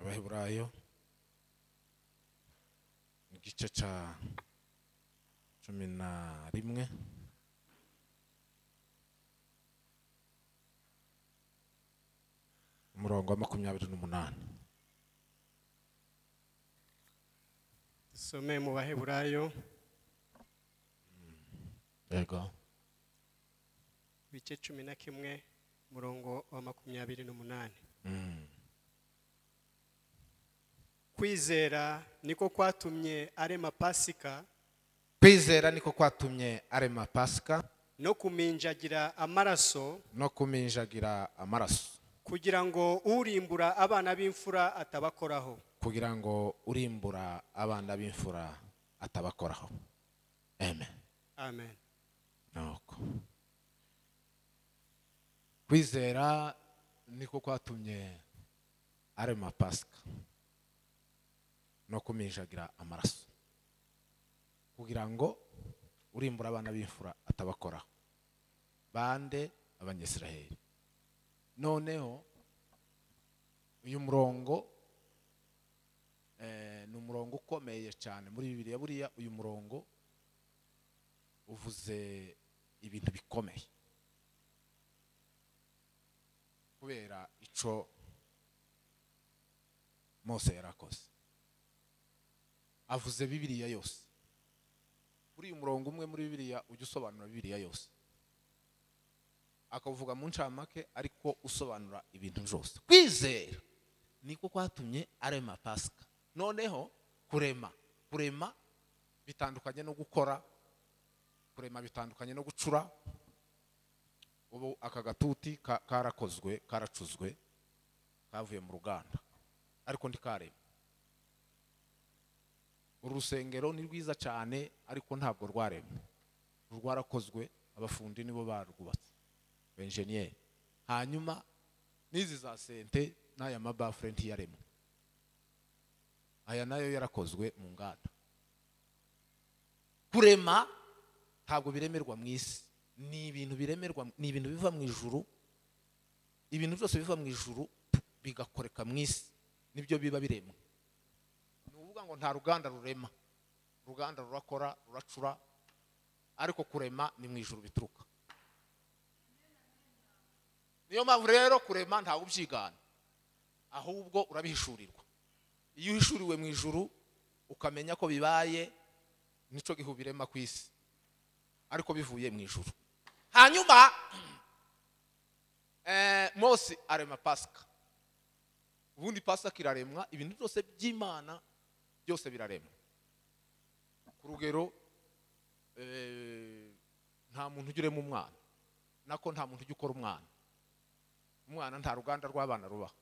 abaheburayo igice cya cumi na rimwe umurongo wa makumyabiri n'umunani dusome mu baheburayo yego bice cumi na kimwe umurongo wa makumyabiri n'umunani kwizera niko kwatumye arema pasika kwizera niko kwatumye arema pasika no kuminjagira amaraso no kuminjagira amaraso kugira ngo urimbura abana b'imfura atabakoraho kugira ngo urimbura abana b'imfura atabakoraho amen amen nuko kwizera niko kwatumye arema pasika no kuminjagira amaraso kugira ngo urimbura abana b'imfura atabakoraho bande abanyesiraheli noneho uyu murongo eh, ni umurongo ukomeye cyane muri bibiliya buriya uyu murongo uvuze ibintu bikomeye kubera ico mose yarakoze avuze bibiliya yose muri uyu murongo umwe muri bibiliya ujya usobanura bibiliya yose akavuga mu ncamake ariko usobanura ibintu byose kwizera niko kwatumye arema pasika noneho kurema kurema bitandukanye no gukora kurema bitandukanye no gucura ubu aka gatuti ka- karakozwe karacuzwe kavuye mu ruganda ariko ntikarema uru rusengero ni rwiza cyane ariko ntabwo rwaremwe rwarakozwe abafundi nibo barwubatse benjeniyeri hanyuma n'izi za sente n'aya mabafure ntiyaremwe aya nayo yarakozwe mu nganda kurema ntabwo biremerwa mu isi ni ibintu biremerwa ni ibintu biva mu ijuru ibintu byose biva mu ijuru bigakoreka mu isi nibyo biba biremwe ni ukuvuga ngo nta ruganda rurema uruganda rurakora ruracura ariko kurema ni mu ijuru bituruka niyo mpamvu rero kurema ntawe ubyigana ahubwo urabihishurirwa iyo uhishuriwe mu ijuru ukamenya ko bibaye nicyo gihe ubirema ku isi ariko bivuye mu ijuru hanyuma eh, mose arema pasika ubundi pasika iraremwa ibintu byose by'imana byose biraremwa ku rugero eh, nta muntu ujya urema umwana nako nta muntu ujya ukora umwana umwana nta ruganda rw'abana rubaho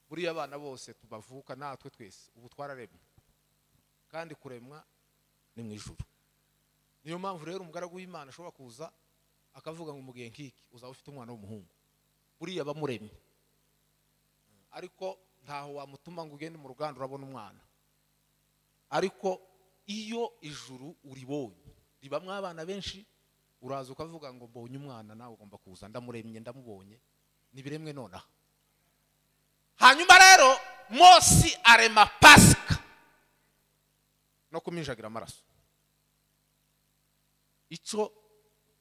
buriya abana bose tubavuka natwe twese ubu twararemwe kandi kuremwa ni mu ijuru niyo mpamvu rero umugaragu w'imana ashobora kuza akavuga ngo mugihe nk'iki uzaba ufite umwana w'umuhungu buriya abamuremye ariko ntaho wamutuma ngo ugende mu ruganda urabona umwana ariko iyo ijuru uribonye ribamo abana benshi uraza ukavuga ngo mbonye umwana nawe ugomba kuza ndamuremye ndamubonye ntibiremwe nonaha hanyuma rero mose arema pasika no kuminjagira amaraso icyo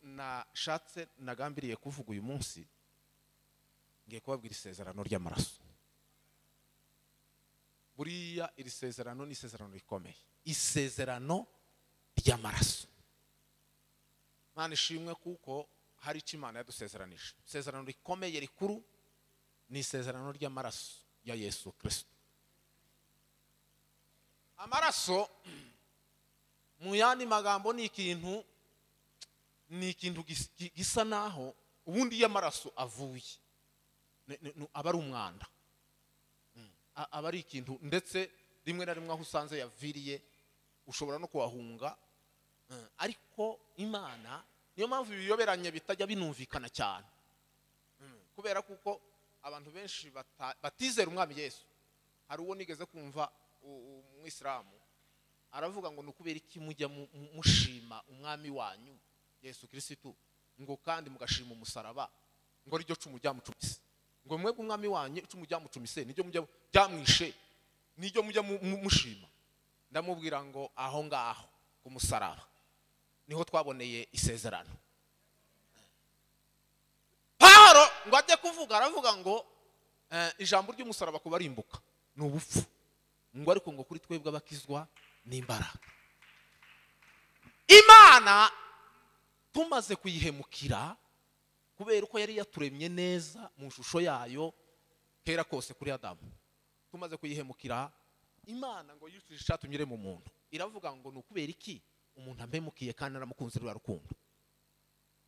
nashatse nagambiriye kuvuga uyu munsi ngiye kubabwira isezerano ry'amaraso buriya iri sezerano ni isezerano rikomeye isezerano ry'amaraso imana ishimwe kuko hari icyo imana yadusezeranije isezerano rikomeye rikuru ni isezerano ry'amaraso ya yesu kirisito amaraso mu yandi magambo ni ikintu ni ikintu gis- gi- gisa naho ubundi iyo amaraso avuye ni- ni- ni- aba ari umwanda Mm. A- aba ari ikintu ndetse rimwe na rimwe aho usanze yaviriye ushobora no kuhahunga Mm. ariko imana niyo mpamvu ibiyoberanye bitajya binumvikana cyane Mm. kubera kuko abantu benshi bata- batizera umwami yesu hari uwo nigeze kumva u- umwisilamu aravuga ngo ni ukubera iki mujya mu- mu- mushima umwami wanyu yesu kirisitu ngo kandi mugashima umusaraba ngo ariryo cumu ryamucumetse ngo mwebwe umwami wanyu icumu ryamucumise niryo mujya ryamwishe niryo mujya mu- mu- mushima ndamubwira ngo aho ngaho ku musaraba niho twaboneye isezerano pawulo ngo ajye kuvuga aravuga ngo eh, ijambo ry'umusaraba kubarimbuka ni ubupfu ngo ariko ngo kuri twebwe abakizwa ni imbaraga imana tumaze kuyihemukira kubera uko yari yaturemye neza mu shusho yayo kera kose kuri adamu tumaze kuyihemukira imana ngo yicishije icyatumire mu muntu iravuga ngo ni ukubera iki umuntu ampemukiye kandi aramukunze ruriya rukundo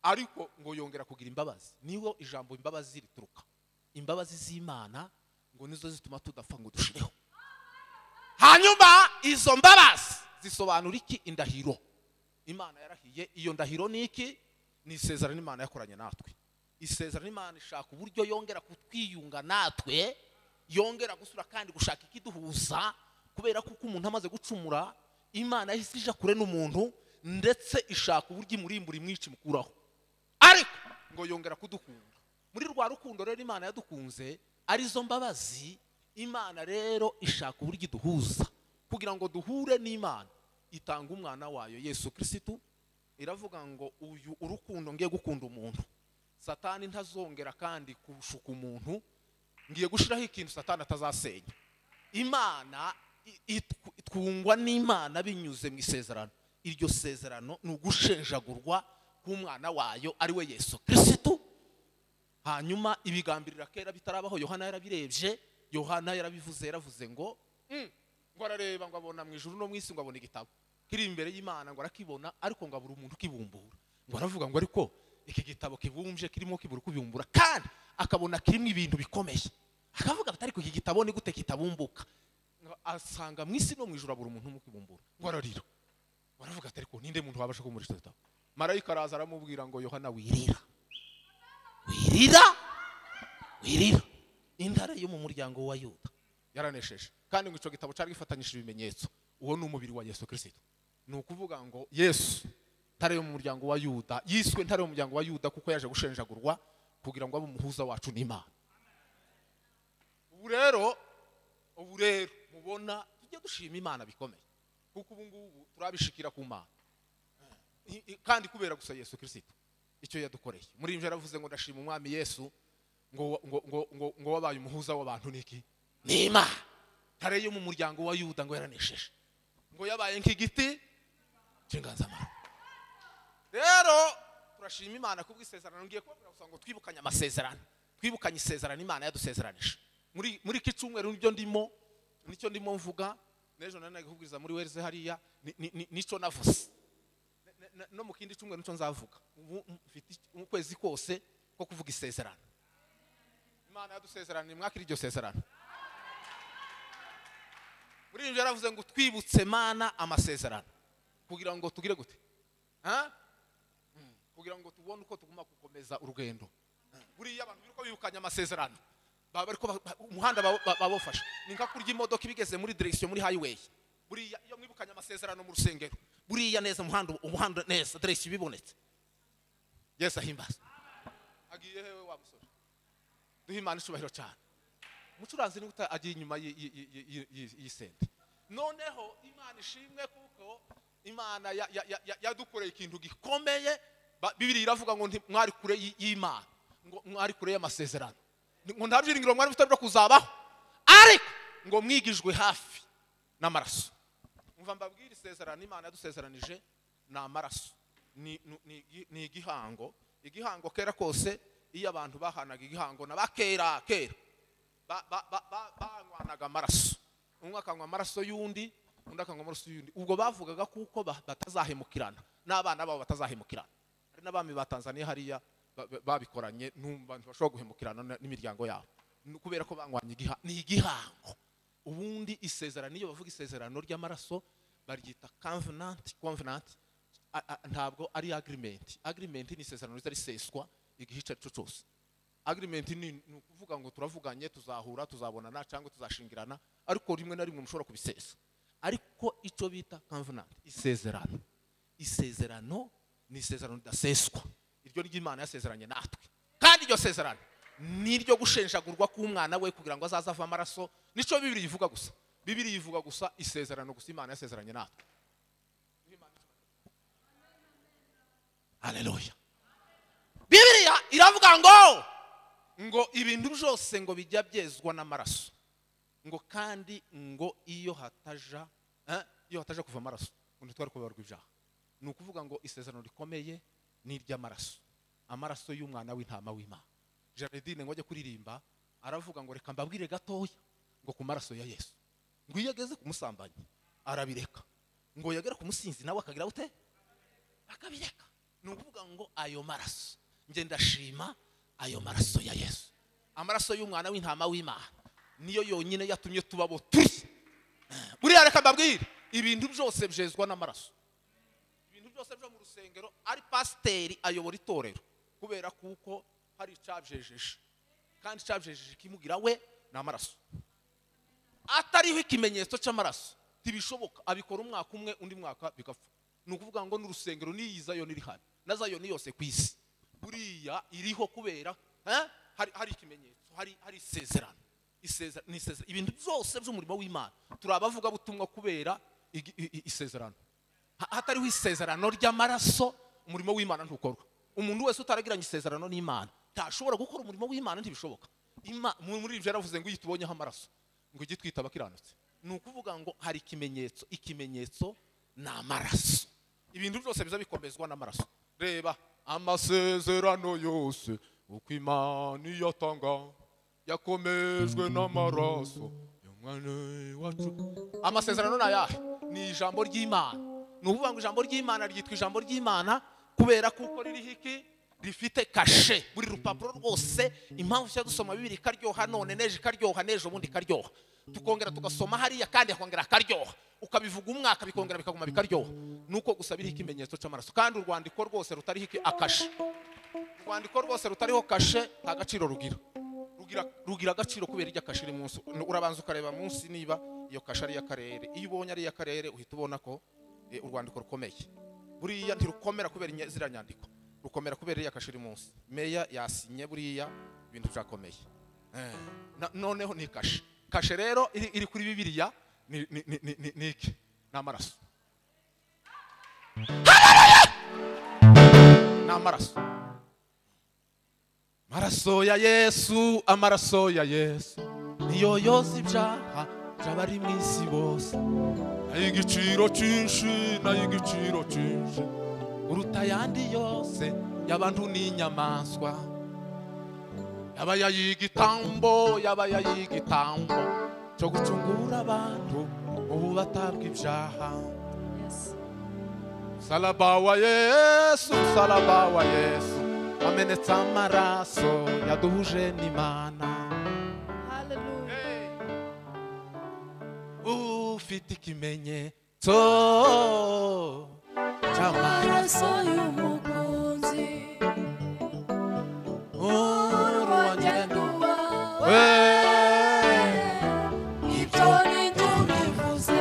ariko ngo yongera kugira imbabazi niho ijambo imbabazi rituruka imbabazi z'imana ngo nizo zituma tudapfa ngo dushireho hanyuma izo mbabazi zisobanura iki indahiro imana yarahiye iyo ndahiro ni iki ni isezerano imana yakoranye natwe isezerano imana ishaka uburyo yongera kutwiyunga natwe yongera gusura kandi gushaka ikiduhuza kubera ko uko umuntu amaze gucumura imana yahise ija kure n'umuntu ndetse ishaka uburyo imurimbura imwica imukuraho ariko ngo yongera kudukunda muri rwa rukundo rero imana yadukunze arizo mbabazi imana rero ishaka uburyo iduhuza kugira ngo duhure n'imana itanga umwana wayo yesu kirisitu iravuga ngo uyu urukundo ngiye gukunda umuntu satani ntazongera kandi kushuka umuntu ngiye gushyiraho ikintu satani atazasenya imana i- itw- itwungwa n'imana binyuze mu isezerano iryo sezerano ni ugushenjagurwa k'umwana wayo ari we yesu kirisitu hanyuma ibigambirira kera bitarabaho yohana yarabirebye yohana yarabivuze yaravuze ngo "Mm, ngo arareba ngo abona mu ijuru no mu isi ngo abona igitabo kiri imbere y'imana ngo arakibona ariko ngo abura umuntu ukibumbura ngo aravuga ngo ariko iki gitabo kibumbye kirimo kibura kubibumbura kandi akabona kirimo ibintu bikomeye akavuga ati ariko iki gitabo ni gute kitabumbuka Ngo asanga mu isi no mu ijuru abura umuntu umwe ukibumbura ngo ararira baravuga ati ariko ninde muntu wabasha kumurisha igitabo marayika araza aramubwira ngo yohana wirira wirira wirira intare yo mu muryango wa yuda yaranesheje kandi ngo icyo gitabo cyari gifatanyije ibimenyetso uwo ni umubiri wa yesu kirisito ni ukuvuga ngo yesu ntare yo mu muryango wa yuda yiswe ntare yo mu muryango wa yuda kuko yaje gushenjagurwa kugira ngo abe umuhuza wacu n'imana ubu rero ubu rero mubona tujye dushima imana bikomeye kuko ubu ngubu turabishikira ku mana I- i- kandi kubera gusa yesu kirisito icyo yadukoreye muri ibyo yaravuze ngo ndashima umwami yesu ngo ngo ngo ngo ngo wabaye umuhuza w'abantu niki nima ntare yo mu muryango wa yuda ngo yaranesheje ngo yabaye nk'igiti cy'inganzamarumbo rero turashima imana kubw'isezerano ngiye kubabwira gusa ngo twibukanye amasezerano twibukanye isezerano imana yadusezeranije muri muri iki cyumweru nibyo ndimo nicyo ndimo mvuga n'ejo nari nari kubwiriza muri wereze hariya ni- ni- ni- nicyo navuze na- na- no mu kindi cyumweru nicyo nzavuga ubu mfite iki- mu kwezi kose ko kuvuga isezerano imana yadusezeraniye mwakira iryo sezerano muri ibyo yaravuze ngo twibutse mana amasezerano kugira ngo tugire gute Ha? Mm. kugira ngo tubone uko tuguma gukomeza urugendo buriya abantu biruko bibukanya amasezerano baba bariko ba- ba- umuhanda baba- ba- babafasha ni nka kurya imodoka iba igeze muri direction muri highway buriya iyo mwibukanye amasezerano mu rusengero buriya neza umuhanda umuhanda neza direction ibibonetse yesu ahimbaza agiye hewe wa musore duhe imana icyubahiro cyane umucuranzi niwe uta- agiye inyuma y'i- y'i- y'i- y'i- y'i- y'isente noneho imana ishimwe kuko imana ya- ya- ya- ya- yadukoreye ikintu gikomeye Ba- bibiri iravuga ngo nti- mwari kure y'i- y'imana ngo mwari kure y'amasezerano Ni- ngo nta byiringiro mwari mufite byo kuzabaho ariko ngo mwigijwe hafi n'amaraso umva mbabwire isezerano imana yadusezeranije ni amaraso ni- ni- ni igi- ni igihango igihango kera kose iyo abantu bahanaga igihango na ba kera kera ba- ba- ba- ba- banywanaga amaraso umwe akanywa amaraso y'undi undi akanywa amaraso y'undi ubwo bavugaga kuko ba- batazahemukirana n'abana babo batazahemukirana hari n'abami ba tanzania hariya ba- ba- babikoranye n'umva ntibashobora guhemukirana n- n'imiryango yabo Ni kubera ko banywanye igiha- ni igihango ubundi isezerano iyo bavuga isezerano ry'amaraso baryita covenant covenant a- a- ntabwo ari agreement agreement ni isezerano riza riseswa igihe icyo ari cyo cyose agreement ni ni ukuvuga ngo turavuganye tuzahura tuzabonana cyangwa tuzashingirana ariko rimwe na rimwe mushobora kubisesa ariko icyo bita covenant isezerano isezerano ni isezerano ridaseswa iryo ry'imana yasezeranye natwe kandi iryo sezerano n'iryo gushenjagurwa k'umwana we kugira ngo azaze ave amaraso nicyo bibiri ivuga gusa bibiri ivuga gusa isezerano gusa imana yasezeranye natwe haleluya bibiriya iravuga ngo ngo ibintu byose ngo bijya byezwa n'amaraso ngo kandi ngo iyo hataja eh, iyo hataja kuva amaraso ngo ntitwari kubabarwa ibyaha ni ukuvuga ngo isezerano rikomeye ni iry'amaraso amaraso y'umwana w'intama w'imana jaridine ngo ajye kuririmba aravuga ngo reka mbabwire gatoya ngo ku maraso ya yesu ngo iyo ageze ku musambanyi arabireka ngo yagera ku musinzi nawe akagira gute akabireka ni ukuvuga ngo ayo maraso njye ndashima ayo maraso ya yesu amaraso y'umwana w'intama w'imana niyo yonyine yatumye tuba abo turi buriya reka mbabwire ibintu byose byezwa n'amaraso ibintu byose byo mu rusengero ari pasiteri ayobora itorero kubera kuko hari icabyejeje kandi icabyejeje ikimugira we ni amaraso atariho ikimenyetso cy'amaraso ntibishoboka abikora umwaka umwe undi mwaka bigapfa ni ukuvuga ngo n'urusengero n'iyi zayoni iri hano na zayoni yose ku isi buriya iriho kubera eh, hari hari ikimenyetso hari hari isezerano Isezera- ni isezera- ibintu byose by'umurimo w'imana turi abavugabutumwa kubera igi- i- i- isezerano Ha- hatariho isezerano ry'amaraso umurimo w'imana ntukorwa umuntu wese utaragiranye isezerano n'imana ntashobora gukora umurimo w'imana ntibishoboka Ima- mu- muri ibyo yaravuze ngo iyo itubonyeho amaraso ngo ujye twita abakiranutse ni ukuvuga ngo hari ikimenyetso ikimenyetso ni amaraso ibintu byose biza bikomezwa n'amaraso reba amasezerano yose uko imana iyatanga yakomejwe n'amaraso y'umwana wacu amasezerano ni ayahe ni ijambo ry'imana ni ukuvuga ngo ijambo ry'imana ryitwa ijambo ry'imana kubera kuko ririho iki rifite kashe buri rupapuro rwose impamvu tujya dusoma bibiri ikaryoha none neje ikaryoha neje ubundi ikaryoha tukongera tugasoma hariya kandi hakongera hakaryoha ukabivuga umwaka bikongera bikaguma bikaryoha nuko gusa biriho ikimenyetso cy'amaraso kandi urwandiko rwose rutariho iki akashe urwandiko rwose rutariho kashe nta gaciro rugira rugira rugira agaciro kubera irya kashe iri munsi urabanza ukareba munsi niba iyo kashe ari iy'akarere iyo ubonye ari iy'akarere uhita ubona ko eh, urwandiko rukomeye buriya ntirukomera kubera inye- ziriya nyandiko rukomera kubera iriya kashe iri munsi meya yasinye buriya ibintu byakomeye Eh, na- noneho ni kashe kashe rero iri iri kuri bibiriya ni ni- ni- ni- ni- ni iki ni amaraso ni amaraso amaraso ya yesu amaraso ya yesu niyo yoza ibyaha by'abari mu isi bose n'ay'igiciro cyinshi n'ay'igiciro cyinshi uruta ayandi yose y'abantu n'inyamaswa yaba yayigitambo yaba yayigitambo cyo gucungura abantu ubu batabwa ibyaha Msalaba wa Yesu, msalaba wa Yesu, wamenetse amaraso yaduhuje n'Imana. Hallelujah. Ufite ikimenyetso cy'amaraso Amaraso y'umukunzi urugendo urugendo wawe we. ibyo ni byo bivuze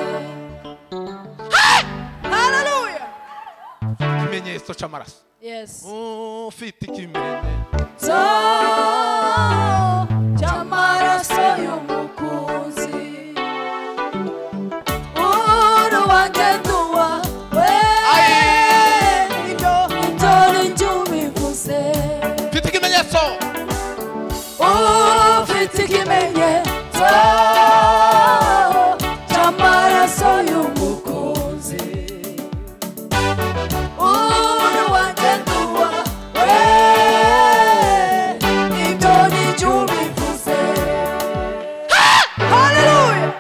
Hallelujah. Ikimenyetso cy'amaraso. Yes. Ufite ikimenyetso. So, cy'amaraso y'umukunzi urugendo wawe Aye. ibyo ibyo ni byo bivuze Ufite ikimenyetso. ufite ikimenyetso cy'amaraso y'umukunzi uruwagendo wawe ibyo ni byo ubivuze haleluya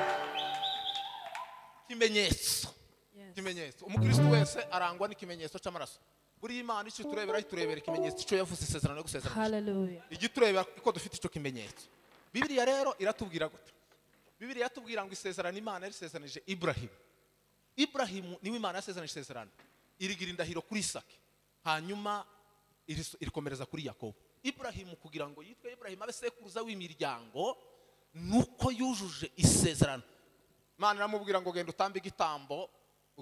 Ikimenyetso. Ikimenyetso. Umukristo wese arangwa n'ikimenyetso cy'amaraso. Buri Imana icyo turebera iturebera ikimenyetso icyo yavuze isezerano yo gusezerana. haleluya igitureba ko dufite icyo kimenyetso bibiriya rero iratubwira gute bibiriya iratubwira ngo isezerano imana yarisezeranije iburahimu iburahimu niwe imana yasezeranije isezerano irigira indahiro kuri isaki hanyuma iris- irikomereza kuri yakobo iburahimu kugira ngo yitwe iburahimu abe sekuruza w'imiryango nuko yujuje isezerano imana iramubwira ngo genda utambe igitambo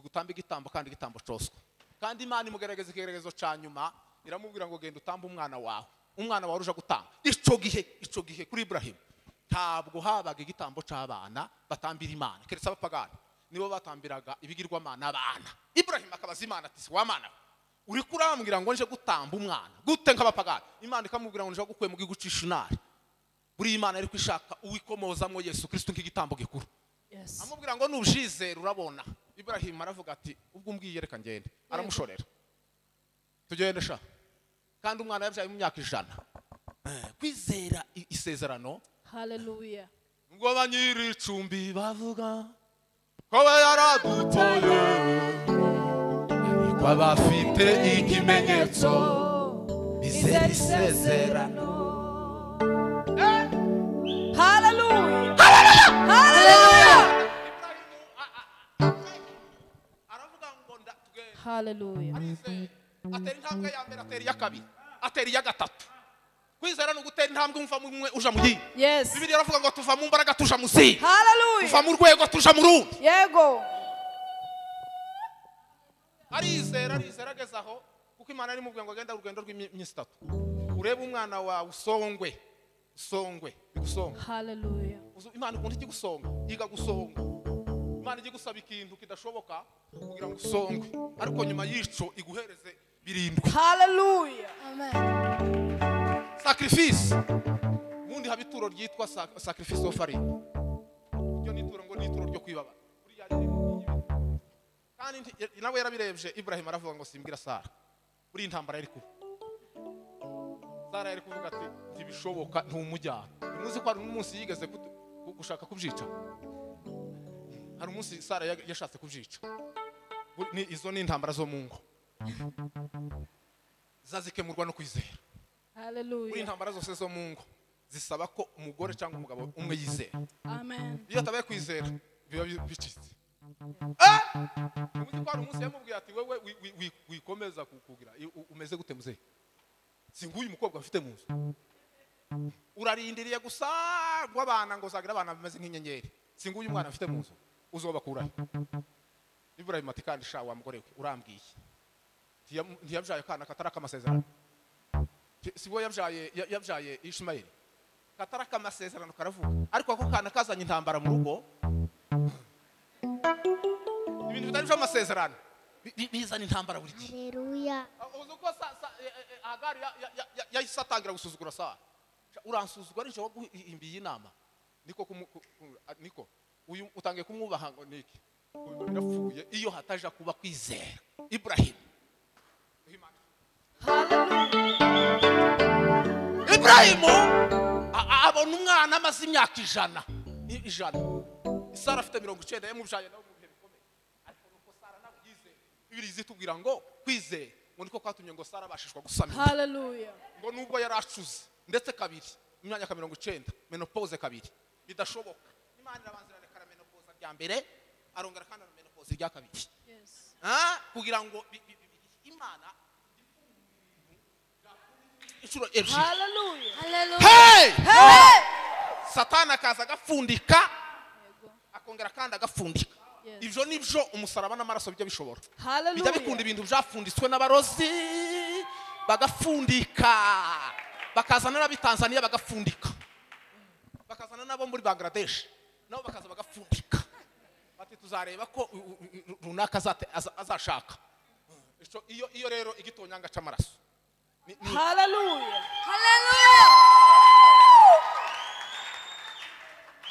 utambe igitambo kandi igitambo cyoswa kandi imana imugerageza ikigeregezo cya nyuma iramubwira ngo genda utambe umwana wawe umwana warusha gutanga icyo gihe icyo gihe kuri iburahimu ntabwo habaga igitambo cy'abana batambira imana keretse abapagani nibo batambiraga ibigirwamana abana iburahimu akabaza imana ati si wamana uri kurambwira ngo nje gutamba umwana gute nk'abapagani imana ikamubwira ngo nje gukuye mu gihugu cy'ishinari buriya imana ariko ishaka uwikomozamo yesu kirisito nk'igitambo gikuru Yes. amubwira ngo nubjizera urabona iburahimu aravuga ati ubwo umbwiye reka ngende aramushorera tugende sha kandi umwana yabyaye mu myaka ijana Eh, kwizera i- isezerano Hallelujah. ngo banyiricumbi bavuga ko we yaradutoye ariko abafite ikimenyetso bizera isezerano Hallelujah. Hallelujah. Ibrahimu, a- a- a- aravuga ngo nda- tugende Hallelujah. arizeye atera intambwe ya mbere atera iya kabiri atera iya gatatu kwizera ni ugutera intambwe umuva mu mwe uja mu yindi Yes. bibiri aravuga ngo tuva mu mbaraga tuja mu zindi tuva Hallelujah. mu rwego tuja mu rundi Yego. arizera arizera ageze aho kuko imana ari mubwiye ngo agenda urugendo rw'iminsi itatu urebe umwana wawe usongwe usongwe bigusonga Hallelujah. Uzi- imana ikunda ikigusonga yiga gusonga imana ijya igusaba ikintu kidashoboka kugira ngo usongwe ariko nyuma y'ico iguhereze birindwi Hallelujah. Amen. sacrifice ubundi haba ituro ryitwa sac- sacrifice offering iryo ni ituro ngo ni ituro ryo kwibaba buriya riri mu bibi. kandi nti- nawe yarabirebye ibrahim aravuga ngo simbwira sara buriya intambara yari kuba sara yari kuvuga ati ntibishoboka ntumujyana ntimuzi ko hari umunsi yigeze kutu- ku- gushaka kubyica hari umunsi sara ya- yashatse kubyica Bu- ni- izo ni intambara zo mu ngo zazikemurwa no kwizera buri Hallelujah. intambara zose zo mu ngo zisaba ko umugore cyangwa umugabo umwe yizera Amen. iyo atabaye kwizera biba bi- bicitse Ah! ubundi ko hari umunsi yamubwiye ati wowe wi- wi- wi- wikomeza ku- kugira i- u- umeze gute muzehe si nguyu mukobwa mfite mu nzu urarindiriye gusa ngo abana ngo uzagira abana bameze nk'inyenyeri si nguyu mwana mfite mu nzu uzobakurahe ibrahim ati kandi sha wa mugore we urambwiye Ntiyamu- ntiyabyaye akana katari ak'amasezerano Si- si we yabyaye ya- yabyaye ishimayeli katari ak'amasezerano karavuga ariko ako kana kazanye intambara mu rugo ibintu bitari by'amasezerano bi- bi- bizana intambara buri gihe Aleluya. Ah, uzi uko sa- sa- eh, eh, hagari ya- ya- ya- ya- yahise atangira gusuzugura sara Sha, uransuzugura nijoro waguhimbiye inama niko kumu- ku- ku- ah, niko uyu utangiye kumwubaha ngo niki Uyu birapfuye iyo hataja kuba kwizera ibrahimu iburayimu abona umwana amaze imyaka ijana i- ijana sara afite mirongo icyenda yamubyaye nawe mu bihe bikomeye ariko nuko sara nawe yizeye bibiri zitubwira ngo kwizeye ngo niko kwatumye ngo sara abashishwa gusamira Hallelujah. ngo nubwo yari acuze ndetse kabiri mu myanya ka mirongo icyenda menopause kabiri bidashoboka imana irabanza irarekana menopause rya mbere arongera kandi na menopause rya kabiri Yes. Ah, kugira ngo bi- bi- bi- bi- imana inshuro ebyiri Hallelujah. Hallelujah. Hey! Hey! satani akaza agapfundika akongera kandi agapfundika Yes. ibyo ni byo umusaraba n'amaraso bijya bishobora bijya bikunda Hallelujah. ibintu byafunditswe n'abarozi bagapfundika bakazana n'abitanzaniya bagapfundika bakazana n'abo muri bangladesh nabo bakaza bagapfundika bati tuzareba ko u- u- u- runaka azate- aza- azashaka Ico- iyo iyo rero igitonyanga cy'amaraso ni- ni- Hallelujah.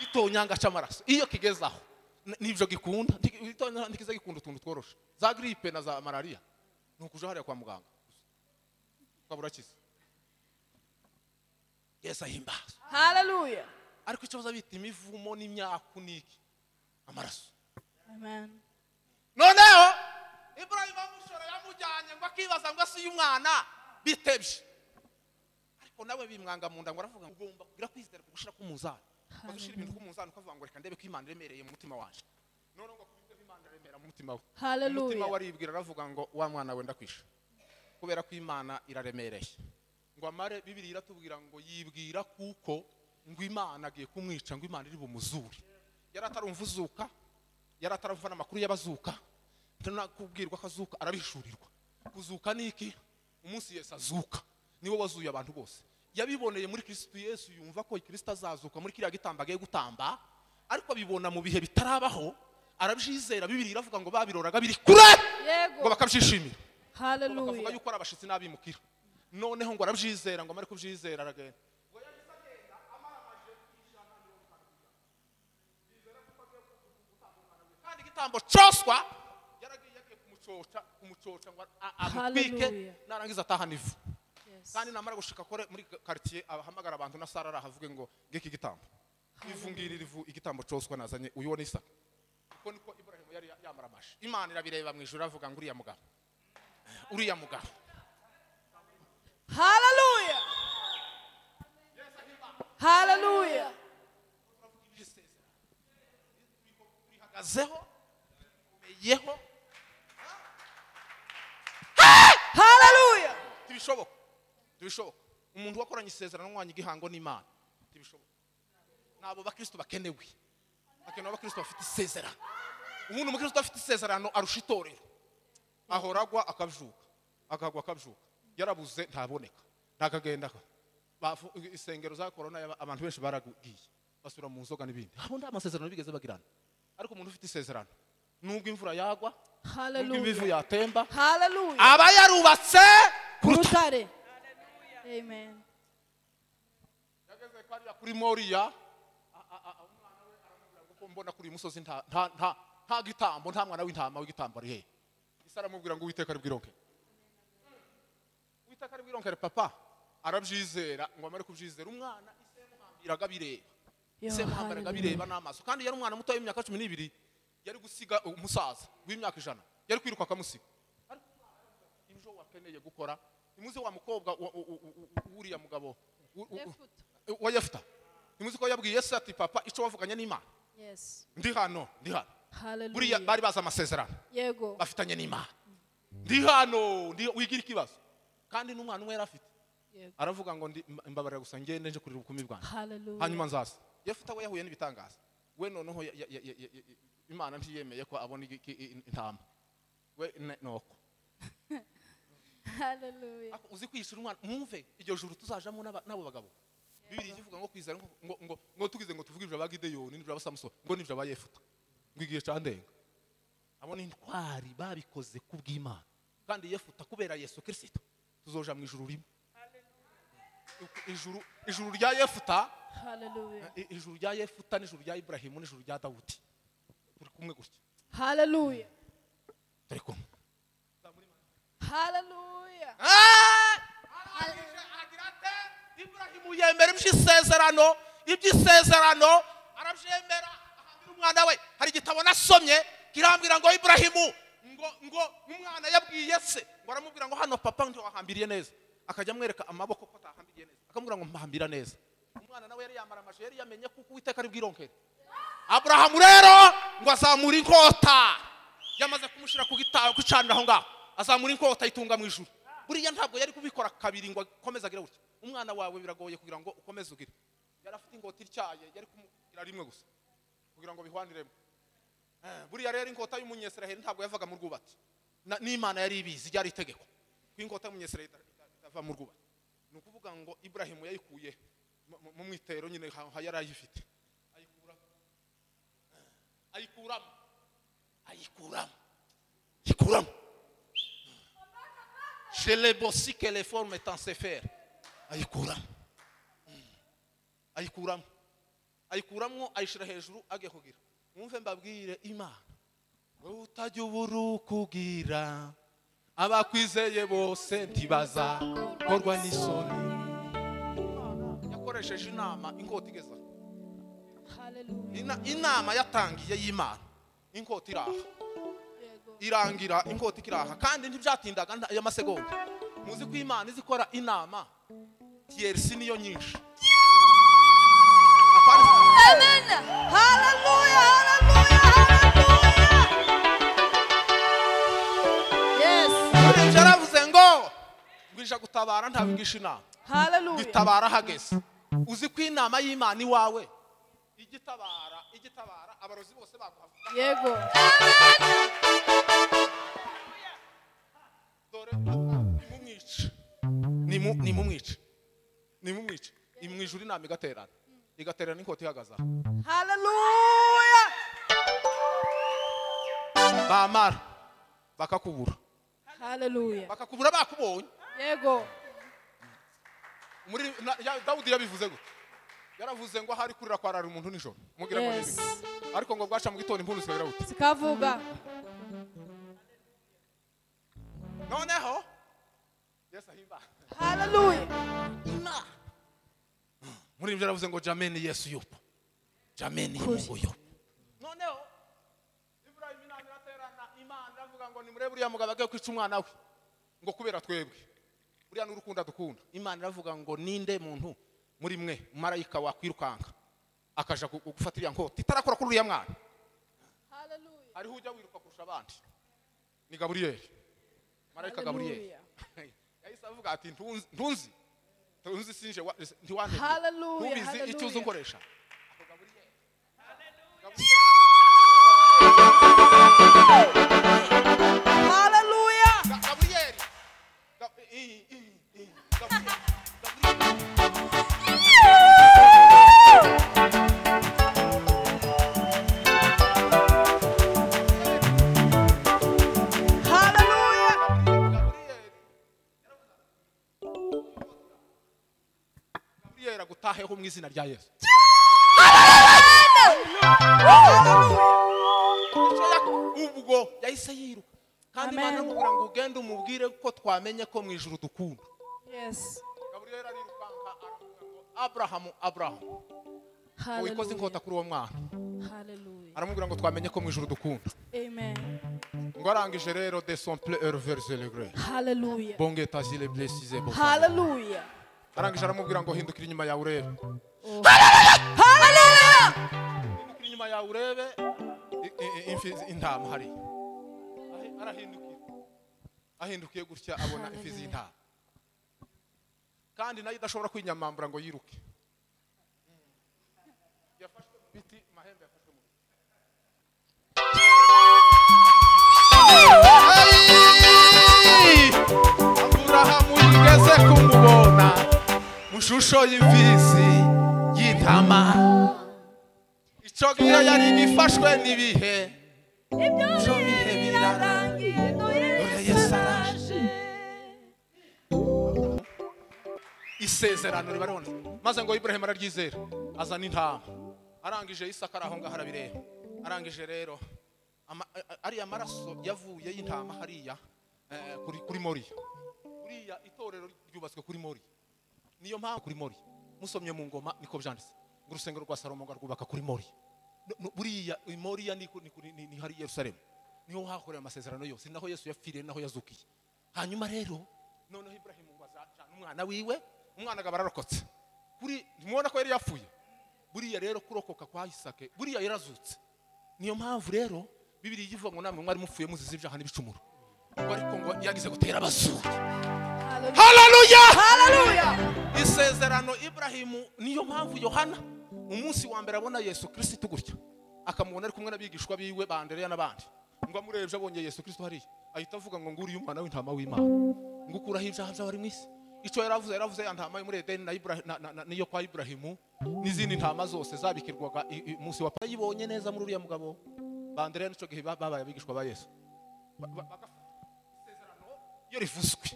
igitonyanga cy'amaraso iyo kigeze aho n- nibyo gikunda nti- igitonyanga ntikize gikunda utuntu tworoshe za gripe na za malariya ni ukuja hariya kwa muganga ukaba urakize yesu ahimbaza Hallelujah. ariko icyo baza bita imivumo n'imyaku n'iki amaraso Amen. noneho ibrahim amushora yamujyanye ngo akibaza ngo ese uyu mwana bitebye ariko nawe bimwanga mu nda ngo aravuga ngo ugomba kugira kwizera ku gushira k'umunzani maze ushira ibintu k'umunzani ukavuga ngo reka ndebe ko imana iremereye mu mutima wanje noneho ngo kubibwe imana iremera mu mutima we umutima we Hallelujah. aribwira aravuga ngo wa mwana wenda kwisha kubera ko imana iraremereye ngo amare bibiri iratubwira ngo yibwira kuko ngo imana agiye kumwica ngo imana iri bumuzure yari atarumva uzuka yari ataramva n'amakuru y'abazuka kubwirwa ko azuka arabihishurirwa kuzuka ni iki umunsi yesu azuka niwe wazuye abantu bose yabiboneye muri kirisitu yesu yumva ko kirisitu azazuka muri kiriya gitamba agiye gutamba ariko abibona mu bihe bitarabaho arabyizera bibiri iravuga ngo babiroraga biri kure ngo yego bakabyishimira ngo bakavuga haleluya yuko ari abashitsi n'abimukira noneho ngo arabyizera ngo amare kubyizera aragenda kandi igitambo cyoswa yaragiye agiye kumucoca kumucoca ngo a- amutwike Hallelujah. narangiza atahana ivu Yes. kandi namara gushika kore muri quartier ahamagara abantu na Sara arahavuge ngo ngiki igitambo ivungirira ivu igitambo cyoswa nazanye uyu wo ni Isaka uko niko Ibrahim yari yamaramaje Imana irabireba mu ijuru avuga ngo uriya mugabo uriya mugabo haleluya haleluya urihagazeho umeyeho haleluya tibishoboka tibishoboka umuntu wakoranye isezerano n'umwanya igihango n'imana tibishoboka ntabwo bakristo bakenewe hakenewe abakristo bafite isezerano ubundi umukristo afite isezerano arusha itorero ahora agwa akabyuka akagwa akabyuka yarabuze ntaboneka ntakagenda ka- Bafu- isengero za korona yaba- abantu benshi baragiye basubira mu nzoga n'ibindi abo nta masezerano bigeze bagirana ariko umuntu ufite isezerano nubwo imvura yagwa nubwo haleluya imivu yatemba haleluya aba yarubatse ku rutare urutare amen yageze kwariya kuri moriya a- a- a- umwana we aramubwira ngo ko mbona kuri uyu musozi nta nta- nta- nta gitambo nta mwana w'intama w'igitambo ari hehe isi aramubwira ngo uwiteka aribwironkere uwiteka aribwironkere papa arabyizera ngo amare kubyizera umwana ise yamuhambiraga bireba ise yamuhambiraga bireba n'amaso kandi yari umwana muto w'imyaka cumi n'ibiri yari gusiga umusaza w'imyaka ijana yari kwiruka akamusiga ibyo wakeneye gukora ntimuzi wa mukobwa wa- u- u- u- u- w'uriya mugabo u- u- u- Yefuta. wa yefuta ntimuzi ko yabwiye yesu ati papa icyo wavuganye n'imana yes ndi hano ndi hano buriya haleluya bari bazi amasezerano yego bafitanye n'imana ndi hano ndi- wigira ikibazo kandi n'umwana umwe yari afite yego aravuga ngo ndi- mba- mbabarira gusa ngende nje kurira ubukumi bwanjye hanyuma haleluya nzaza yefuta we yahuye n'ibitangaza we noneho ya- ya- ya- ya- ya- ya- imana ntiyemeye ko abona igi- i- i- intama we ne- nuko haleluya Ako uzi kwishura umwana mwumve iryo juru tuzajamo n'aba- n'abo bagabo bibiri ivuga ngo kwizera ngo- ngo ngo ngo tugize ngo tuvuge ibyo abagideyoni n'ibyo abasamusoni ngo n'ibyo abayefuta ngo igihe candenga abo ni intwari babikoze kubw'imana kandi yefuta kubera yesu kirisito tuzoja mu ijuru rimwe ijuru ijuru rya yefuta haleluya i- ijuru rya yefuta n'ijuru rya iburahimu n'ijuru rya dawudi turi kumwe gutya haleluya turi kumwe haleluya arangije agira ate iburahimu yemera iby'isezerano iby'isezerano arabyemera ahambira umwana we hari igitabo nasomye kirambwira ngo iburahimu ngo ngo umwana yabwiye se ngo aramubwira ngo hano papa ntiwahambiriye neza akajya amwereka amaboko ko atahambiriye neza akamubwira ngo mpahambira neza umwana nawe yari yambara amajire yari yamenye kuko uwiteka ari bwironkere aburahamu rero ngo azamura inkota yamaze kumushyira ku gitabo gucanira aho ngaho azamura inkota ayitunga mu ijuru buriya ntabwo yari kubikora kabiri ngo akomeze agire gutya umwana wawe biragoye kugira ngo ukomeze ugire yari afite inkota ityaye yari kumugira rimwe gusa kugira ngo bihwaniremo Eh, buriya rero inkota y'umunyesiraheli ntabwo yavaga mu rwubati Na- n'imana yari ibizi ryari itegeko ko inkota y'umunyesiraheli ita- ita- itava mu rwubati ni ukuvuga ngo iburahimu yayikuye mu- mu- mu mwitero nyine ha- ha- yari ayifite ayikuramo ayikuramo ayikuramo ayikuramo je le bossi que les formes est en sefer ayikuramo Mm. ayikuramo ayikuramo ayishyira hejuru agiye kugira mwumve mbabwire imana wowe utajya ubura ukugira abakwizeye bose ntibaza korwa n'isoni Imana yakoresheje inama inkota igeze aho haleluya Ina- inama yatangiye y'imana inkota iraha yego irangira inkota ikiraha kandi ntibyatindaga nta- y'amasegonda muzi ko imana izi ikora inama tiyerisi niyo nyinshi Apart- amen haleluya haleluya haleluya yes Urebye aravuze ngo ngwija gutabara ntabigisha inama haleluya ngitabara hageze uzi ko inama y'imana iwawe igitabara igitabara abarozi bose baguhavuga yego dore nimumwice nimumwice nimumwice mu ijuru inama igaterana igaterana n'inkota ihagaze aha haleluya bamara bakakubura haleluya bakakubura bakubonye yego muri na- ya- dawudi yabivuze gute yaravuze ngo ahari kurira kwarara umuntu nijoro mubwira ngo Yes. nibyo. ariko ngo bwaca mu gitondo impundu zikabera gute sikavuga noneho yesu ahimba haleluya muri ibyo yaravuze ngo jameni yesu yupo jameni yesu yupo noneho iburayimu inama iraterana imana iravuga ngo nimurebe uriya mugabo agiye kwica umwana we ngo kubera twebwe uriya ni urukundo dukunda imana iravuga ngo ninde muntu muri mwe marayika wakwirukanka akaja gu- gufata iriya nkota itarakora kuri uriya mwana haleluya hariho ujya wiruka kurusha abandi ni gaburiyeli marayika gaburiyeli Haleluya. yahise avuga ati ntunzi ntunzi ntunzi sinje wa- ntiwandeke Hallelujah, ntubizi icyo hallelujah. uzi nkoresha haleluya Ga- gaburiyeli Ga- i- i- i- i- Gaburiyeli. Gaburiyeli. haleluya gaburiyeli gaburiyeli agutaheho mu izina rya yesu Icyo yak- ubwo yahise yiruka kandi Amen. imana iramubwira ngo ugende umubwire ko twamenye ko mu ijuru dukunda yes gaburiyeli arirukanka aravuga ngo aburahamu aburahamu wikoze haleluya inkota kuri uwo mwana haleluya aramubwira ngo twamenye ko mu ijuru dukunda amen ngo arangije rero de son ple heure vers le gré haleluya bon guet asile blessise bon haleluya arangije aramubwira ngo hindukira inyuma yawe urebe hindukira inyuma yawe urebe i- i- i- imfi z- intama hari Ahi- arahindukira ahindukiye gutya abona imfi z'intama kandi nayo idashobora kwinyamambura ngo yiruke yafashwe mu biti mahembe yafashwe mu biti aburahamu yigeze kumubona mu shusho y'imfizi y'intama icyo gihe yari gifashwe n'ibihe ibyo bihe birarangiye dore yesu araje isezerano ribaribona maze ngo iburahimu araryizera azana intama arangije isaka ari aho ngaho arabireba arangije rero ama- a- a- ariya maraso yavuye y'intama hariya eh, kuri kuri moriya buriya itorero ryubatswe kuri mori niyo mpamvu kuri mori musomye mu ngoma niko byanditse ngo urusengero rwa salomo ngo arwubaka kuri mori No- no, buriya i moriya ni ku- ni ku- ni- ni hari i yerusalemu niho hakorewe amasezerano yose ni naho yesu yapfiriye ni naho yazukiye hanyuma rero noneho iburahimu ngo azacana umwana wiwe umwana agaba ararokotse kuri ntimubona ko yari yapfuye buriya rero kurokoka kwa isake buriya yarazutse niyo mpamvu rero bibiri ivuga ngo namwe mwari mupfuye muzize ibyaha n'ibicumuro ngo ariko ngo yagize gutera abazuri haleluya haleluya isezerano iburahimu niyo mpamvu yohana umunsi wa mbere abona yesu kirisitu gutya akamubona ari kumwe n'abigishwa biwe bandereya n'abandi ngo amurebye abonye yesu kirisitu hariya ahita avuga ngo nguriye umwana w'intama w'imana ngo ukuraho ibyaha by'abari mu isi icyo yaravuze yaravuze ya ntama yo muri edeni na Ibura- na- na- na- n'iyo kwa iburahimu n'izindi ntama zose zabikirwaga i- i- umunsi wa Pasika. yibonye neza muri uriya mugabo bandereya n'icyo gihe ba- babaye abigishwa ba yesu Ba- ba- bagafata isezerano iyo rivuzwe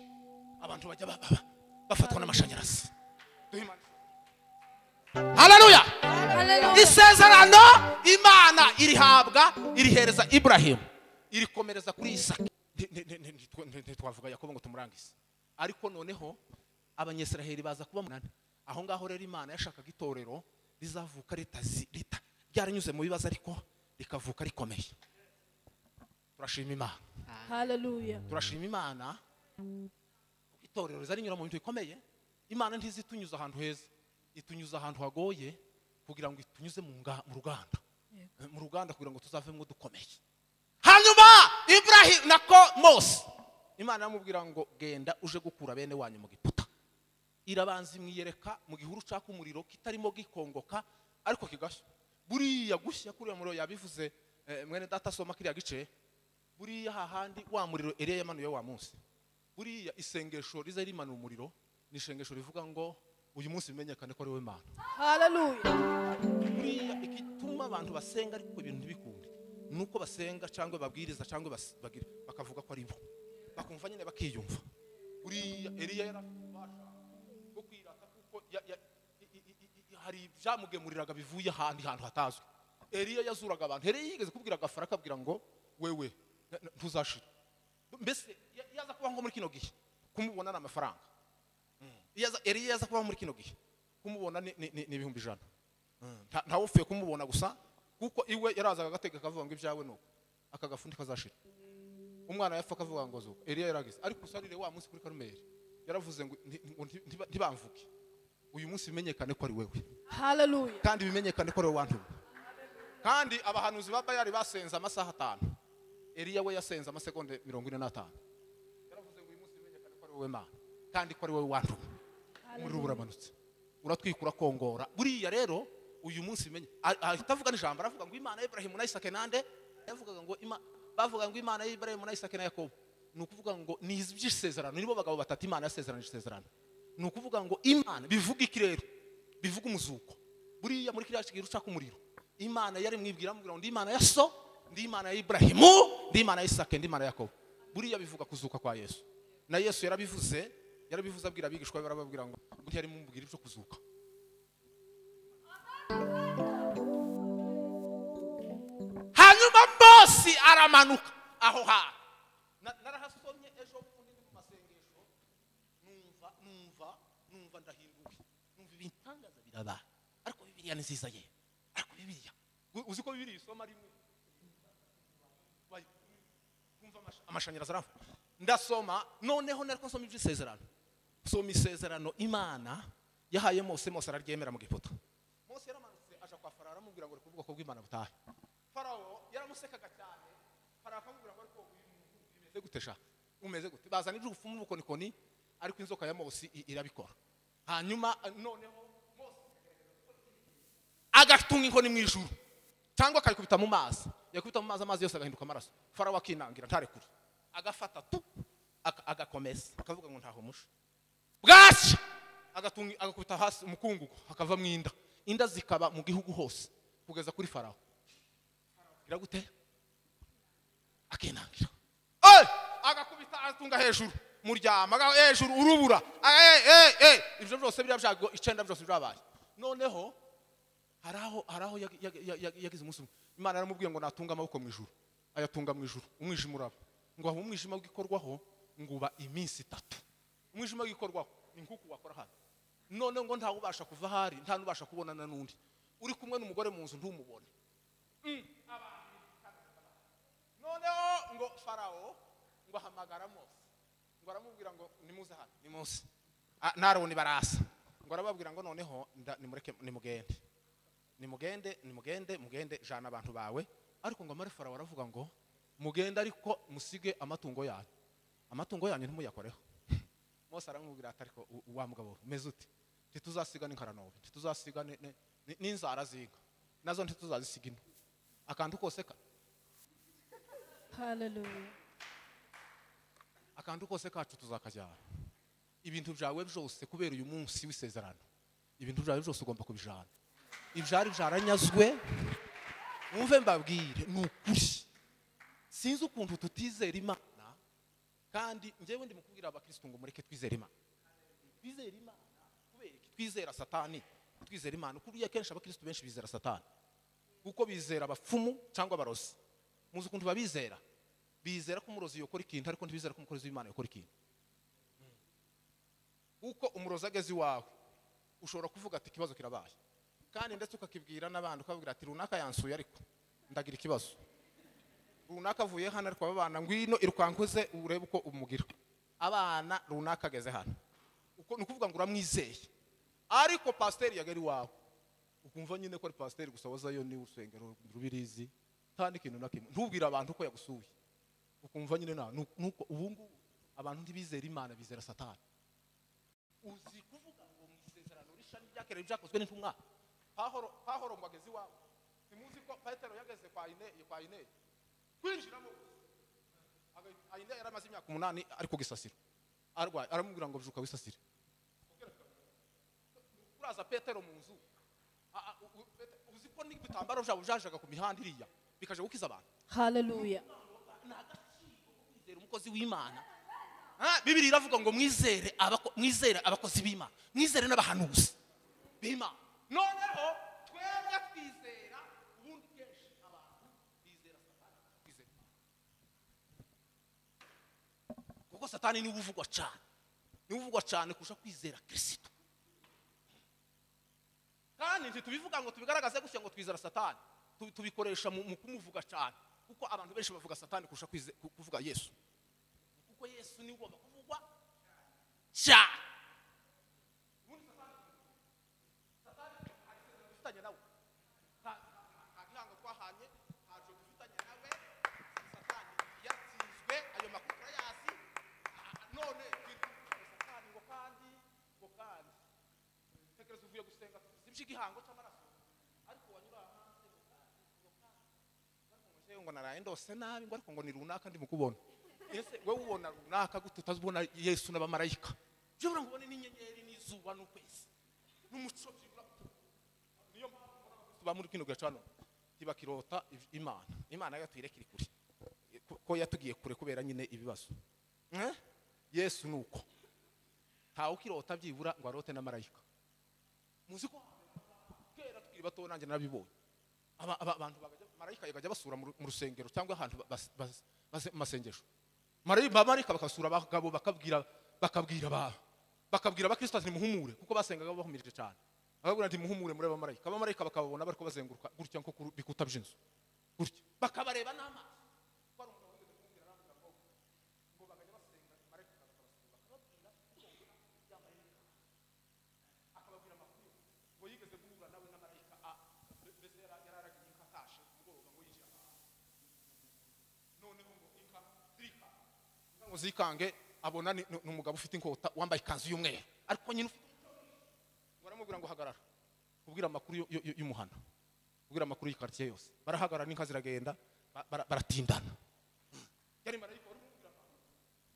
abantu bajya ba- ba- bafatwa n'amashanyarazi haleluya isezerano imana irihabwa irihereza iburahimu irikomereza kuri isaki Nti- nti- nti- nti- ntitwa- nti- ntitwavuga yakobo ngo tumurangize ariko noneho abanyesiraheli baza kuba munani aho ngaho rero imana yashakaga itorero rizavuka ritazi rita ryaranyuze mu bibazo ariko rikavuka rikomeye turashima imana haleluya turashima imana kuko itorero rizarinyura mu bintu bikomeye imana ntizitunyuza ahantu heza itunyuza ahantu hagoye kugira ngo itunyuze mu nga- mu ruganda mu ruganda kugira ngo tuzavemo dukomeye hanyuma iburahimu nako mose imana iramubwira ngo genda uje gukura bene wanyu mu giputa irabanza imwiyereka mu gihuru ucaka umuriro kitarimo gikongoka ariko kigashya buriya gushya kuriya muriro yabivuze eh, mwene data asoma kiriya gice buriya hahandi wa muriro eriya yamanuye wa munsi buriya isengesho riza rimanura umuriro ni isengesho rivuga ngo uyu munsi bimenyekane ko ari wowe mana Hallelujah. buriya igituma abantu basenga ariko ibintu ntibikunde ni uko basenga cyangwa babwiriza cyangwa bas- bagira- bakavuga ko ari bo bakumva nyine bakiyumva buriya eriya yari afite ububasha bwo kwirata kuko ya- ya- i- i- i- i- hari ibyamugemuriraga bivuye ahandi hantu hatazwi eriya yazuraga abantu eriya yigeze kubwira agafara akabwira ngo wewe na- na- ntuzashira mbese ya- yaza kuba nko muri kino gihe kumubona ni amafaranga iyo aza- Eliya yaza kubaho muri kino gihe kumubona ni ni- ni- ni ibihumbi ijana Nta- ntawe upfuye kumubona gusa kuko iwe yarazaga agateka akavuga ngo ibyawe ni uko aka gafundi kazashira umwana yapfa akavuga ngo zuba Eliya yaragize ariko usarire wa munsi kuri karumeri yaravuze ngo nti- ngo nti- ntiba- ntibamvuge uyu munsi bimenyekane ko ari wewe Hallelujah. kandi bimenyekane ko ari wowe wantumye kandi abahanuzi ba bayari basenze amasaha atanu eliya we yasenze amasegonde mirongo ine n'atanu yaravuze ngo uyu munsi bimenyekane ko ari wowe mana kandi ko ari wowe wantumye umuriro uramanutse uratwika urakongora buriya rero uyu munsi bimenye a- ahita avuga n'ijambo aravuga ngo imana y'iburahimu na isake nande yavugaga ngo Ima- bavuga ngo imana y'iburahimu na isake na yakobo ni ukuvuga ngo nizi by'isezerano nibo bagabo batatu imana yasezeranije isezerano ni ukuvuga ngo imana bivuga iki rero bivuga umuzuko buriya muri kiriya kigira ucaka umuriro imana yari mwibwira amubwira ngo ndi imana ya so ndi imana y'iburahimu ndi imana y'isake ndi imana ya yakobo buriya bivuga kuzuka kwa yesu na yesu yarabivuze yarabivuze abwira abigishwa be barababwira ngo ntiyari mubwira ibyo kuzuka hanyuma mose aramanuka aho hantu Na- narahasomye ejo bundi ndi mu masengesho numva numva numva ndahinduwe numva ibintangaza birabaye ariko bibiliya ni nziza ye ariko bibiliya U- uzi ko bibiliya isoma rimwe Bayi- kumva amash- amashanyarazi aramfata ndasoma noneho nariko nsoma iby'isezerano nsoma isezerano imana yahaye mose mose araryemera mu giputa mose yaramanutse aja kwa farawo aramubwira ngo reka ubwoko bw'imana butahe farawo yaramusekaga cyane farawo akamubwira ngo ariko bimeze gute sha umeze gute bazana iby'ubufu n'ubukonikoni ariko inzoka ya mose i- irabikora hanyuma eh, noneho mose agatunga inkoni mu ijuru cyangwa akayikubita mu mazi yakubita mu mazi amazi yose agahinduka amaraso farawo akinangira ntarekure agafata tu aka- agakomeza akavuga ngo ntaho musha bwacya agatunga agakubita hasi umukungugu hakava mu inda inda zikaba mu gihugu hose kugeza kuri farawo bwira gute akinangira Eh! agakubita atunga hejuru muryama aga- hejuru urubura aga- eh, eh, eh! ibyo byose biriya byago icyenda byose byabaye noneho hari aho hari aho yag- yag- yag- yag- yagize umunsi umwe imana yaramubwiye ngo natunga amaboko mu ijuru ayatunga mu ijuru umwijima uraba ngo aho umwijima w'igikorwaho ngo uba iminsi itatu umwijima w'igikorwaho ni nk'uku wakora hano noneho ngo ntawe ubasha kuva aho ari nta n'ubasha kubonana n'undi uri kumwe n'umugore mu nzu ntumubone Mm, abantu. noneho ngo farawo ngo ahamagara mose ngo aramubwira ngo nimuze hano ni mose Ah, n'aroni barasa ngo arababwira ngo noneho nda- nimureke nimugende nimugende nimugende mugende jana abantu bawe ariko ngo amare farawo aravuga ngo mugende ariko musige amatungo yanyu amatungo yanyu ntimuyakoreho mose aramubwira ati ariko u- wa mugabo umeze ute ntituzasiga n'inkaranobe ntituzasiga ni- ni- ni- n'inzara z'inka nazo ntituzazisiga ino akantu kose ka Hallelujah. akantu kose kacu tuzakajyana ibintu byawe byose kubera uyu munsi w'isezerano ibintu byawe byose ugomba kubijana ibyari byaranyazwe mwumve mbabwire ni ukuri sinzi ukuntu tutizera imana kandi njyewe ndi mu kubwira abakirisitu ngo mureke twizere imana twizere imana kubera iki twizera satani twizera imana kuriya kenshi abakirisitu benshi bizera satani kuko bizera abapfumu cyangwa abarozi muzi ukuntu babizera bizera ko umurozi yokora ikintu ariko ntibizera ko umukozi w'imana yakora ikintu kuko umurozi ageze iwawe ushobora kuvuga ati ikibazo kirabaye kandi ndetse ukakibwira n'abandi ukababwira ati runaka yansuye ariko ndagira ikibazo runaka avuye hano ariko abana ngwino irukankoze urebe uko umugira abana runaka ageze hano uko ni ukuvuga ngo uramwizeye ariko pasiteri yagari iwawe ukumva nyine ko ari pasiteri gusa wazayo ni urusengero rubirizi nta n'ikintu na kimwe ntubwire abantu ko yagusuye ukumva nyine nta ni uku- ni uko ubu ngubu abantu ntibizera imana bizera satani uzi kuvuga ngo mu isezerano rishami ryakerewe byakozwe n'intumwa pahoro pahoro ngo ageze iwawe ntimuzi ko petero yageze kwa ineye kwa ineye kwinjiramo agahita- ayineye yari amaze imyaka umunani ari ku gisasiro arwaye aramubwira ngo byuka wisasire hazaza petero mu nzu A- a- u- u- Pete- uzi ko n'ibitambaro byabo byajaga ku mihanda iriya bikaje gukiza abantu haleluya kwizera umukozi w'imana Ah, bibiri iravuga ngo mwizere abako- mwizere abakozi b'imana mwizere n'abahanuzi b'imana noneho twebwe twizera ubundi kenshi abantu bizera satani twizera Imana. kuko satani niwe uvugwa cyane niwe uvugwa cyane kurusha kwizera kirisito kandi ntitubivuga ngo tubigaragaze gutya ngo twizera satani Tu- tubikoresha mu mu kumuvuga cyane kuko abantu benshi bavuga satani kurusha kwize- ku- kuvuga yesu kuko yesu niwe ugomba kuvugwa cyane ubundi satani satani nta isezerano dufitanye nawe nta nta- nta ntango twahanye ntacyo dufitanye nawe satani yatsinzwe ayo makuru turayasi Ah, none twitwa satani ngo kandi ngo kandi tekereza uvuye gusenga zimshye igihango cy'amaraso ariko wanyura hanze ngo kandi, ngo kandi. Ariko ngo jewe ngo naraye ndose nabi ngo ariko ngo ni runaka ndi mukubona ese wowe ubona runaka gute utazibona yesu n'abamarayika jewe ngo ubone n'inyenyeri n'izuba n'ukwezi n'umuco byibura niyo mpamvu mbona abakristo ba muri kino gihe cano ntibakirota iv- imana imana yo tuyireke iri kure Ko- ko yatugiye kure kubera nyine ibibazo Eh? yesu ni uko ntawe ukirota byibura ngo arote n'amarayika muzi ko kera tukiri bato nanjye narabibonye Aba- aba- abantu bagajya marayika yagajya basura mu ru- mu rusengero cyangwa ahantu ba- bas- bas- bas- mu masengesho Marayi- bamarayika bakasura abagabo bakabwira bakabwira ba bakabwira abakristo ati nimuhumure kuko basengaga bahumirije cyane bakabwira ati muhumure muri abamarayika abamarayika bakababona bariko bazenguruka gutya nko ku bikuta by'inzu gutya bakabareba n'amaso ngo yigeze guhura nawe na marayika a mbese yara- yararagiye inka atashe ku mugoroba ngo yinjire ahantu noneho ngo inka zirika inka ngo zikange abona ni ni umugabo ufite inkota wambaye ikanzu y'umweru ariko nyine ufite ngo aramubwira ngo hagarara kubwira amakuru yo- yo- yo- y'umuhana kubwira amakuru y'ikaritsiye yose barahagarara n'inka ziragenda ba- bara- baratindana yari marayika wari kumubwira abantu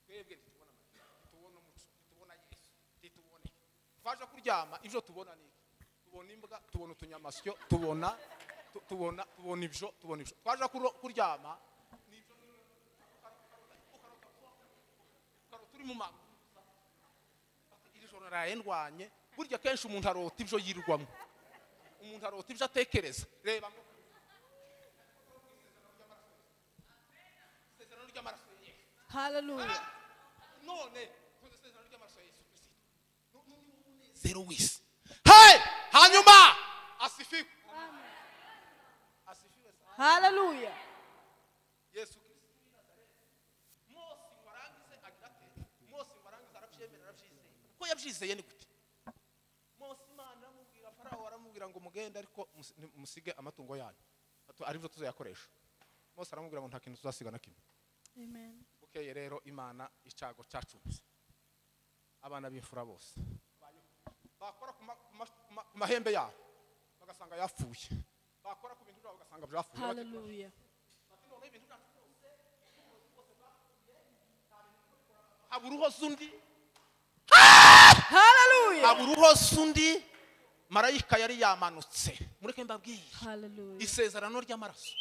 twebwe ntitubona marayika ntitubona umuco ntitubona yesu ntitubone twaje kuryama ibyo tubona ni iki tubona imbwa tubona utunyamasyo tubona tu- tubona tubona ibyo tubona ibyo twaje kuro- kuryama ni ibyo ukarota turi mu maguru iri joro naraye ndwanye burya kenshi umuntu arota ibyo yirwamo umuntu arota ibyo atekereza reba ngo isezerano ry'amaraso ya Yesu haleluya none isezerano ry'amaraso ya yesu kirisito zero wese hey hanyuma asifiwe asifiwe sana haleluya yesu kirisito w'i Nazareti. mose ngo arangize agira ate mose ngo arangize arabyemera arabyizeye ko yabyizeye ni gute mose imana iramubwira farawo aramubwira ngo mugende ariko mus- ni- musige amatungo yanyu Atu- aribyo tuzayakoresha mose aramubwira ngo nta kintu tuzasiga na kimwe amen bukeye rero imana icyago cyacunze abana b'imfura bose bakora ku ma- ku ma- ku ma- ku mahembe yabo bagasanga yapfuye bakora ku bintu byabo bagasanga byapfuye haleluya haba uruhoze undi haleluya haba uruhoze undi marayika yari yamanutse mureke mbabwiye haleluya isezerano ry'amaraso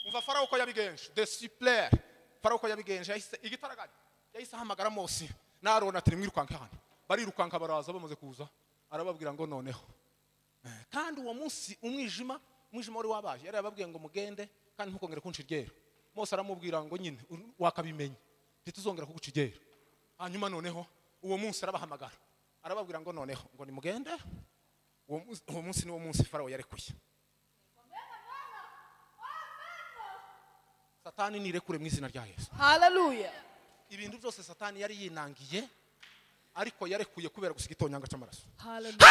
umva farawo uko yabigenje desipulere farawo uko yabigenje yahise igitaraganya yahise ahamagara mose n'arona ati nimwirukanke hano barirukanka baraza bamaze kuza arababwira ngo noneho Eh, kandi uwo munsi umwijima umwijima wari wabaje yari yababwiye ngo mugende kandi ntukongere kunca iryera mose aramubwira ngo nyine ur- wakabimenya ntituzongera kuguca iryera hanyuma noneho uwo munsi arabahamagara arababwira ngo noneho ngo nimugende uwo munsi- uwo munsi niwo munsi farawo yarekuye satani nirekure mu izina rya yesu haleluya ibintu byose satani yari yinangiye ariko yarekuye kubera gusiga itonyanga cy'amaraso haleluya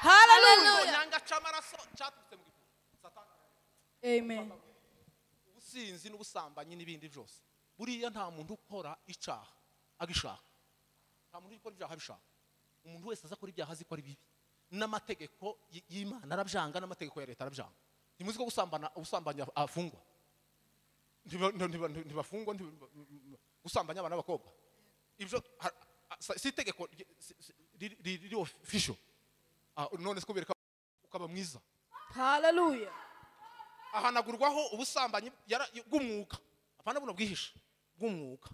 haleluya itonyanga cy'amaraso cyaturutse mu gitugu satani amen ubusinzi n'ubusambanyi n'ibindi byose buriya nta muntu ukora icyaha agishaka nta muntu ukora ibyaha abishaka umuntu wese aza akora ibyaha azi ko ari bibi n'amategeko y- y'imana arabyanga n'amategeko ya leta arabyanga ntimuzi ko gusambana ubusambanyi af- afungwa Ntiba- ntiba- ntiba- ntibafungwa ntiba- ntiba- gusambanya abana b'abakobwa ibyo ha- ha- si itegeko rye- si- si- riri ofisho Ah, none se kubereka ukaba mwiza Hallelujah. ahanagurwaho ubusambanyi yara- bw'umwuka apana buno bwihishe bw'umwuka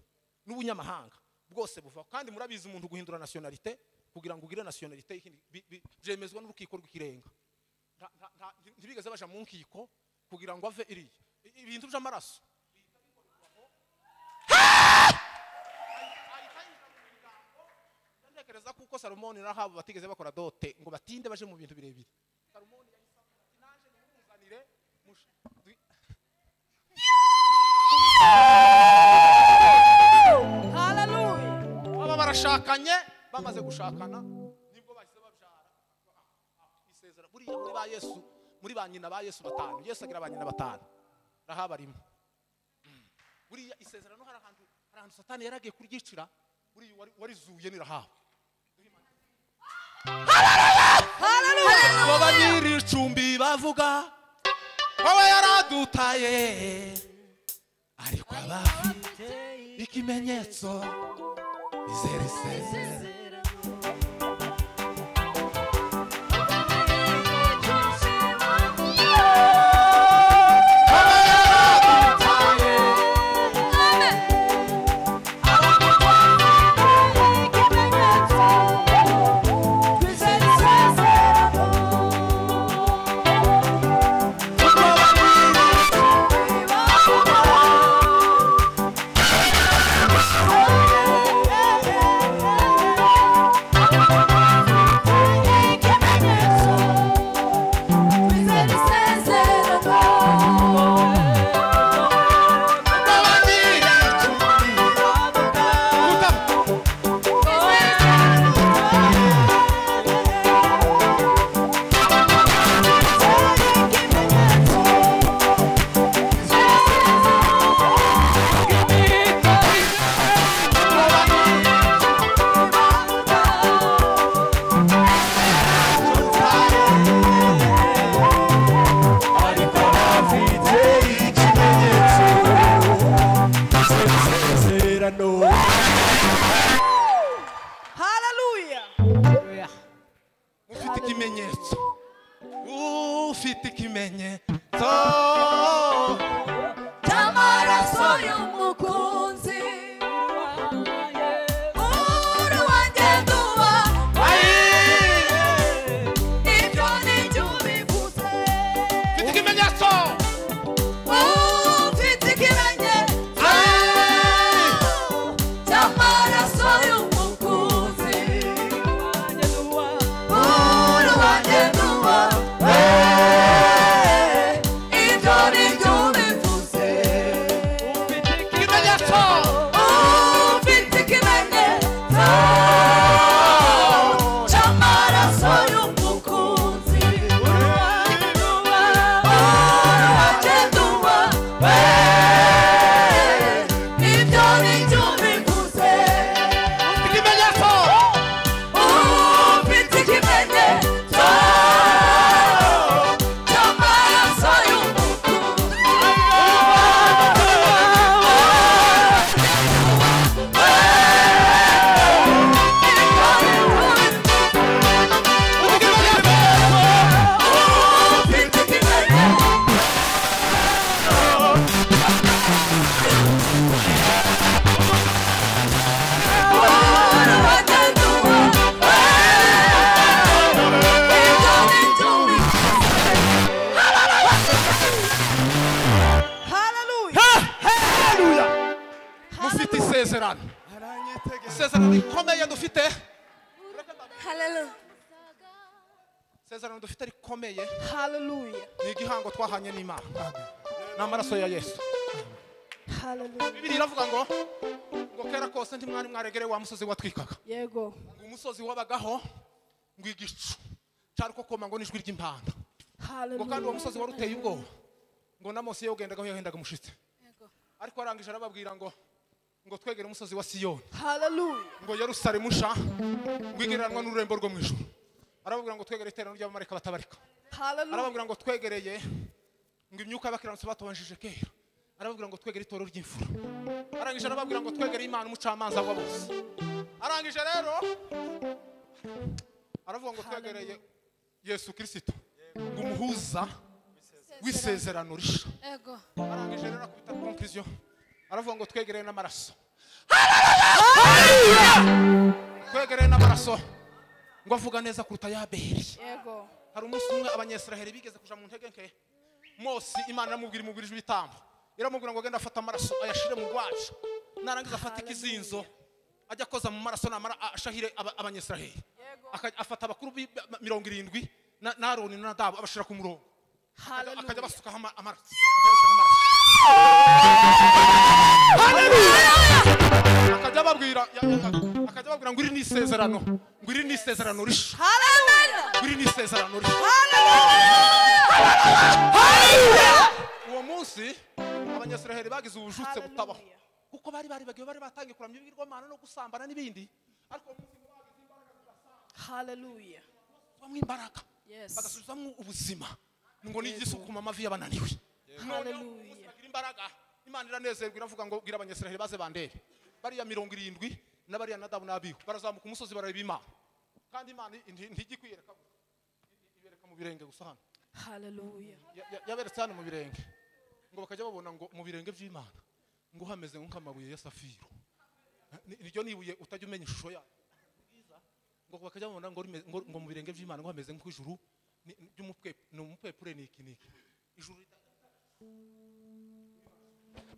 n'ubunyamahanga bwose buva kandi murabizi umuntu guhindura nationalité kugira ngo ugire nationalité y'ikindi- bi- bi- byemezwa n'urukiko rw'ikirenga Nta- nta- nta- ntibigeze baja mu nkiko kugira ngo ave iriya I- ibintu by'amaraso ntekereza kuko salomoni n'ahabu batigeze bakora dote ngo batinde baje mu bintu birebire salomoni yahise avuga ati naje nimumuzanire mush- dwi- Hallelujah. baba barashakanye bamaze gushakana nibwo bahise babyara isezera buriya muri ba yesu muri ba nyina ba yesu batanu yesu agira ba nyina batanu rahaba arimo Mm. buriya isezerano hari ahantu hari ahantu satani yaragiye kuryicira buriya uwari- warizuye ni rahaba bo banyiricumbi bavuga wowe yaradutaye ariko abafite ikimenyetso bizera isezerano wowe yaradutaye Hallelujah. ufite ikimenyetso ufite ikimenyetso Amaraso y'umukunzi Uhuru wanjye nduba Ibyo ni byo ubivuze ufite ikimenyetso Ufite ikimenyetso Cy'amaraso y'umukunzi Uhuru wanjye nduba Ibyo ni byo ubivuze ikimenyetso Ufite ikimenyetso Cy'amaraso y'umukunzi ikimenyetso Hallelujah. mufite isezerano isezerano rikomeye dufite isezerano dufite rikomeye Hallelujah. ni igihango twahanye n'imana ni amaraso ya yesu Hallelujah. bibiri iravuga ngo ngo kera kose ntimwari mwaregereye wa musozi watwikaga Yego. ngo umusozi wabagaho ngo igicu cyari uko koma ngo n'ijwi ry'impanda ngo kandi uwo Hallelujah. musozi wari uteye ubwoba ngo na mose iyo ugendagaho yahendaga umushitsi ariko arangije arababwira ngo ngo twegere umusozi wa siyoni Hallelujah. ngo yerusalemu sha ngo igereranwa n'ururembo rwo mu ijuru arababwira ngo twegere iteraniro ry'abamarayika batabarika Hallelujah. arababwira ngo twegereye ngo imyuka y'abakiranutsi batubanjije kera arababwira ngo twegere itoro ry'imfura arangije arababwira ngo twegere imana umucamanza wa bose arangije rero aravuga ngo twegereye yesu kirisito ngo umuhuza w'isezerano risha ego arangije rero akubita konkiriziyo aravuga ngo twegereye n'amaraso twegereye n'amaraso ngo avuga neza kuruta ya Abeli yego hari umunsi umwe abanyesiraheli bigeze kuja mu ntege nke mose imana iramubwira imubwirije ibitambo iramubwira ngo genda afate amaraso ayashire mu rwacu narangiza afata ikizinzo ajya akoza mu maraso namara a- ashahire aba- abanyesiraheli Aka- afata abakuru b'i- ba- mirongo irindwi na na aroni na nadabu abashira ku murongo Akajya- akajya basukaho ama- amaraso akayashukaho amaraso akajya ababwira ya- ya- akajya ababwira ngo iri ni isezerano ngo iri ni isezerano risha ngo iri ni isezerano risha uwo munsi abanyasiraheli bagize ubujutse butabaho Hallelujah. kuko bari baribagiwe bari batangiye kuramya ibigirwamana no gusambana n'ibindi ariko uwo munsi ngo bagize imbaraga zirasa- hallelujah basubizwamo imbaraga Yes. bagasubizwamo ubuzima ngo n'igisukuma amavi y'abananiwe noneho Hallelujah. umunsi bagira imbaraga imana iranezerwa iravuga ngo bwira abanyasiraheli baze bandebe bariya mirongo irindwi n'abariya nadabu n'abihu barazamuka umusozi barareba imana kandi imana nti- ntijya ikwiyereka i- ibereka mu birenge gusa hano hallelujah Ya- ya- yaberetse hano mu birenge ngo bakajya babona ngo mu birenge by'imana ngo hameze nk'amabuye ya safiro Ni- niryo nibuye utajya umenya ishusho yayo Bwiza. ngo bakajya babona ngo rimeze- ngo- ngo mu birenge by'imana ngo hameze nk'ijuru ni- ni- ry'umupwe- ni umupwepure ni iki ni iki ijuru rita-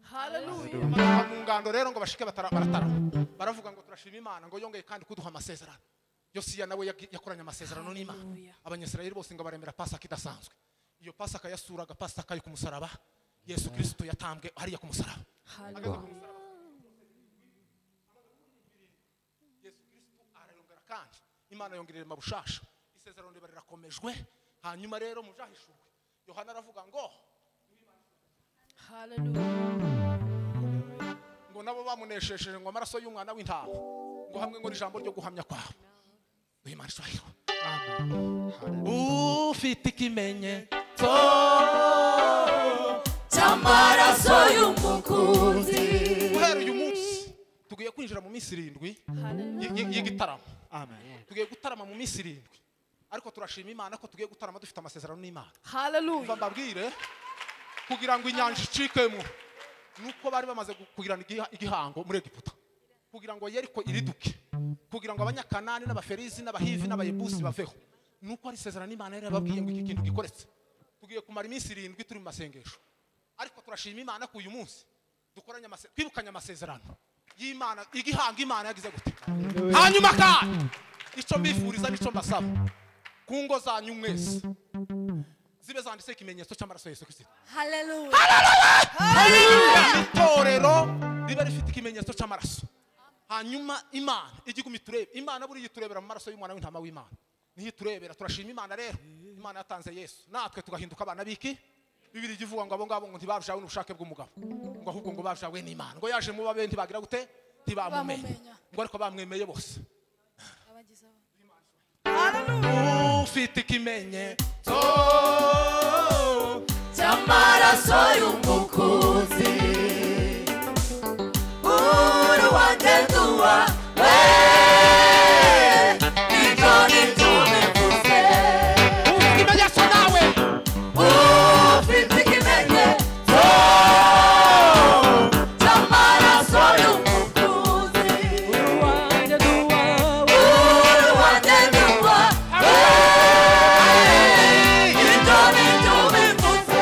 hallelujah bamanuka mu ngando rero ngo bashike batara- baratarama baravuga ngo turashima imana ngo yongeye kandi kuduha amasezerano yosiya nawe yagi- yakoranye amasezerano n'imana Hallelujah. abanyisirayeli bose ngo baremera pasaka idasanzwe iyo pasaka yasuraga pasaka yo ku musaraba yesu kirisito yatambwe hariya ku musaraba hallelujah yesu kirisito arayongera kandi imana yongerera mabushasha isezerano riba rirakomejwe hanyuma rero mujahishurwe yohana aravuga ngo hallelujah ngo nabo bamuneshesheje ngo amaraso y'umwana w'intama ngo hamwe ngo ijambo ryo guhamya kwawe wimana ishurahiro ufite ikimenyetso cy'amaraso y'umukunzi guhera uyu munsi tugiye kwinjira mu minsi irindwi y- hallelujah y- y'igitaramo Amen. tugiye gutarama mu minsi irindwi ariko turashima imana ko tugiye gutarama dufite amasezerano n'imana hallelujah mva mbabwire kugira ngo inyanja icikemo nuko bari bamaze gu- kugirana igiha- igihango muri egiputa kugira ngo yeriko iriduke kugira ngo abanyakanani n'abaferizi n'abahivi n'abayebusi baveho nuko ari isezerano n'imana yari yababwiye ngo iki kintu gikoretse tugiye kumara iminsi irindwi turi mu masengesho ariko turashima imana ko uyu munsi dukoranye amase- twibukanye amasezerano y'imana igihango imana yagize gute hanyuma kandi icyo mbifuriza n'icyo mbasaba ku ngo zanyu mwese zibe zanditseho ikimenyetso cy'amaraso ya yesu kirisito haleluya itorero riba rifite ikimenyetso cy'amaraso hanyuma imana ijya iguma iturebe imana buriya iturebera mu maraso y'umwana w'intama w'imana niyo iturebera turashima imana rero imana yatanze yesu natwe tugahinduka abana b'iki bibiri ijya ivuga ngo abo ngabo ngo ntibabyawe n'ubushake bw'umugabo ngo ahubwo ngo babyawe n'imana ngo yaje mu babe ntibagira gute ntibamumenya Ntibamumenya. ngo ariko bamwemeye bose abagizeho ufite ikimenyetso cy'amaraso y'umukunzi uri wanjye duwa we ibyo ni byo bivuze ikimenyetso nawe ufite ikimenyetso cy'amaraso y'umukunzi uri wanjye duwa we uri wanjye duwa we ibyo ni byo bivuze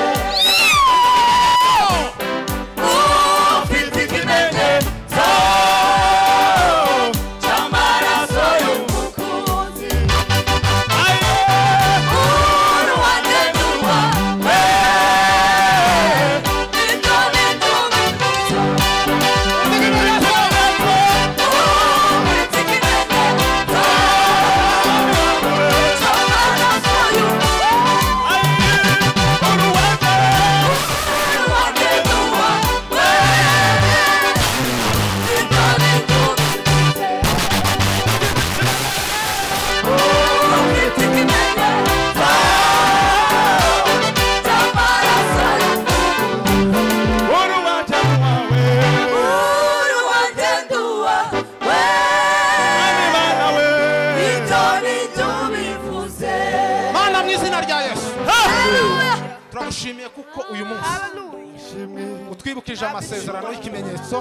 ko uyu munsi Hallelujah. utwibukije amasezerano y'ikimenyetso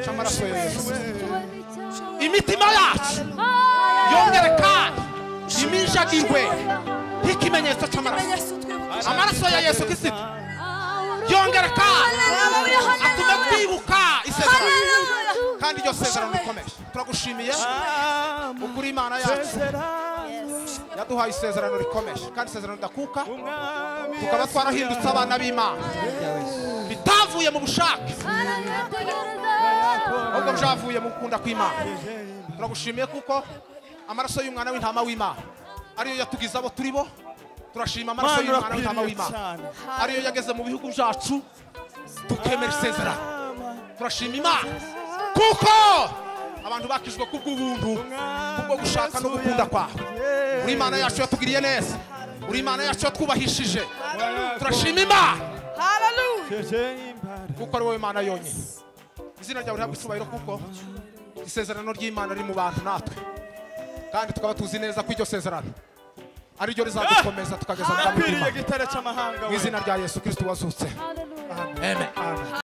cy'amaraso ya yesu imitima yacu yongereka iminjagirwe y'ikimenyetso cy'amaraso amaraso ya yesu kirisito yongereka atume twibuka isezerano kandi iryo sezerano rikomeje turagushimiye ukuri imana yacu yaduhaye isezerano rikomeje kandi isezerano ridakuka tukaba twarahindutse abana b'imana bitavuye mu bushake ahubwo byavuye mu gukunda kw'imana turagushimiye kuko amaraso y'umwana w'intama w'imana ariyo yatugize abo turi bo turashima amaraso Mana y'umwana w'intama urakwiriye w'imana cyane ariyo yageze mu bihugu byacu tukemera isezerano turashima imana kuko abantu bakijwe kubw'ubuntu kubwo gushaka no gukunda kwawe uri imana yacu yatugiriye neza uri imana yacu yatwubahishije turashima imana Hallelujah. kuko ari wowe mana yonyine izina ryawe rihabwa icyubahiro kuko isezerano ry'imana riri mu bantu natwe kandi tukaba tuzi neza ko iryo sezerano ari ryo rizadukomeza tukageza mu bwami akwiriye bw'imana gitare cy'amahanga mu we izina rya yesu kirisito wazutse amen